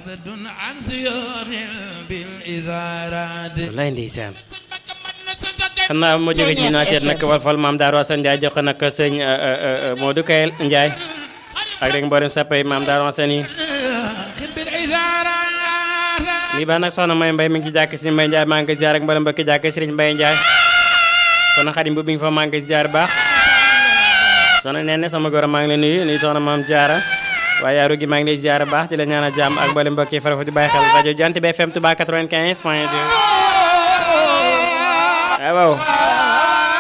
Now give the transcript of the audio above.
wallaay ndeysaan xam naa moo jóge ci naa seet nag wal fal maam Daaru Asan Njaay jox ko nag sëñ Modou Kayel Njaay ak rek mboolem sappay maam Daaru Asan yi lii baax nag soxna May Mbay mi ngi ci jàkk Sëriñ Mbay Njaay maa ngi ziar ak mboolem mbokki jàkk Sëriñ Mbay Njaay soxna Xadim bu bi nga fa maa ngi ziar baax soxna nee ne sama góor maa ngi lay nuyu nuyu soxna maam Jaara waaye yaaru gi maa ngi lay ziar baax di la ñaanal jàmm ak mboolem mbokki farafa di bàyyi xel rajo Jant bi FM Touba 95 point 2 waaw